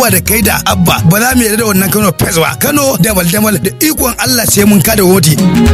zuwa da kai da abba ba za mu yarda da wannan kano fes ba kano damal damal da ikon allah sai mun kada woti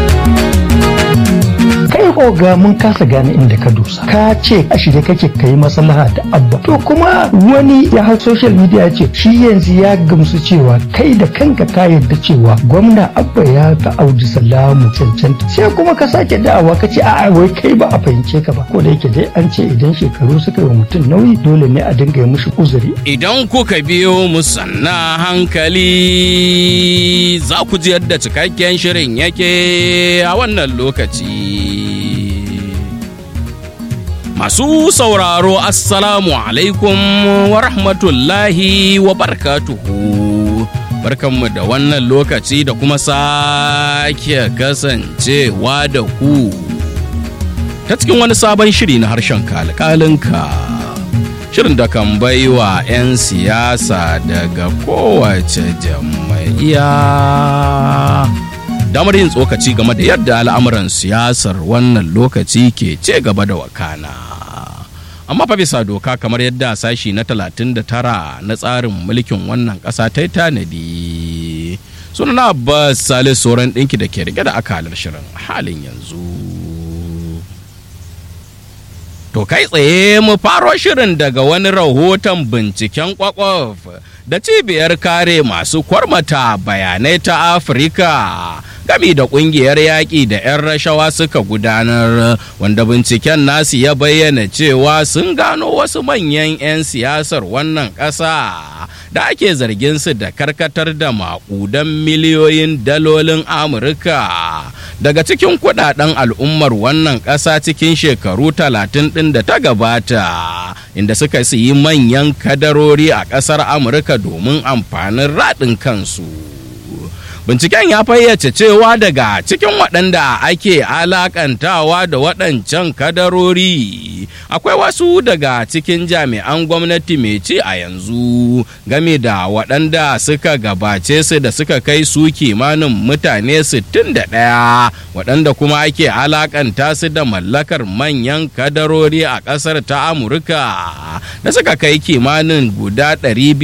kai oga mun kasa gane inda ka dosa ka ce a shirye kake kai maslaha da abba to kuma wani ya hau social media ce shi yanzu ya gamsu cewa kai da kanka ka yarda cewa gwamna abba ya ga audu salamu cancanta sai kuma ka sake da'awa ka ce a'a wai kai ba a fahimce ka ba ko da yake dai an ce idan shekaru suka yi wa mutum nauyi dole ne a dinga yi mishi uzuri Idan kuka biyo mu sanna hankali za ku ji yadda cikakken shirin yake a wannan lokaci. Masu sauraro Assalamu alaikum wa rahmatullahi wa barkatuhu. Barkanmu da wannan lokaci da kuma sake kasancewa da ku. Ta cikin wani sabon shiri na harshen kalkalinka. Shirin da kan baiwa 'yan siyasa daga kowace jam'iyya. damar yin tsokaci game da yadda al'amuran siyasar wannan lokaci ke ce gaba da wakana amma fa bisa doka kamar yadda sashi na 39 na tsarin mulkin wannan ƙasa ta yi tanadi sunana abbas salis sauran ɗinki da ke rike da akalar shirin halin yanzu to kai tsaye mu faro shirin daga wani rahoton binciken kwakwaf da cibiyar kare masu kwarmata bayanai ta afirka gami da kungiyar yaƙi da 'yan rashawa suka gudanar wanda binciken nasu ya bayyana cewa sun gano wasu manyan 'yan siyasar wannan ƙasa da ake zargin su da karkatar da maƙudan miliyoyin dalolin amurka daga cikin kudaden al'ummar wannan ƙasa cikin shekaru talatin ɗin da ta gabata inda suka yi manyan kadarori a ƙasar amurka domin amfanin raɗin kansu binciken ya fayyace cewa daga cikin waɗanda ake alakantawa da waɗancan kadarori akwai wasu daga cikin jami'an gwamnati mai ci a yanzu game da waɗanda suka gabace su da suka kai su kimanin mutane 61 waɗanda kuma ake alakanta su da mallakar manyan kadarori a ƙasar ta amurka da suka kai kimanin guda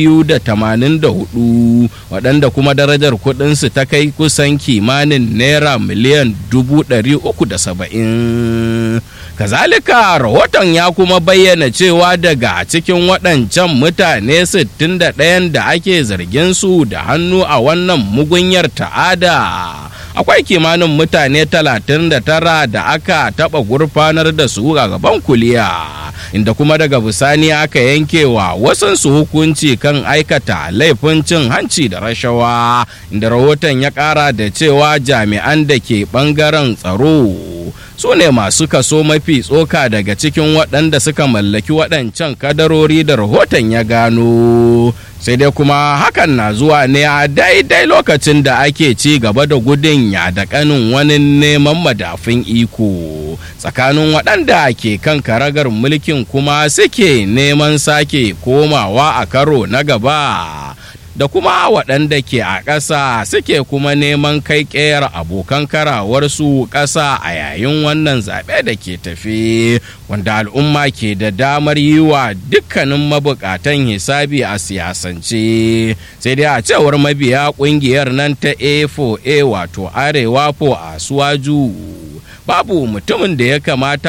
284 waɗanda kuma darajar kuɗinsu ta kai kusan kimanin naira miliyan dubu ɗari uku da saba'in kazalika rahoton ya kuma bayyana cewa daga cikin waɗancan mutane 61 da ake zargin su da hannu a wannan mugunyar ta'ada akwai kimanin mutane 39 da aka taɓa gurfanar da su a gaban kuliya inda kuma daga bisani aka yanke wa wasansu hukunci kan aikata laifin cin hanci da rashawa inda rahoton ya ƙara da cewa jami'an da ke ɓangaren tsaro su ne masu kaso mafi tsoka daga cikin waɗanda suka mallaki waɗancan kadarori da rahoton ya gano sai dai kuma hakan na zuwa ne a daidai lokacin da ake ci gaba da gudun ya da kanin wani neman madafin iko tsakanin waɗanda ke kan karagar mulkin kuma suke neman sake komawa a karo na gaba da kuma waɗanda ke a ƙasa suke kuma neman kai ƙeyar abokan karawarsu ƙasa a yayin wannan zaɓe da ke tafi wanda al'umma ke da damar yi wa dukkanin mabukatan hisabi a siyasance sai dai a cewar mabiya ƙungiyar nan ta a4a wato arewa po a suwaju babu mutumin da ya kamata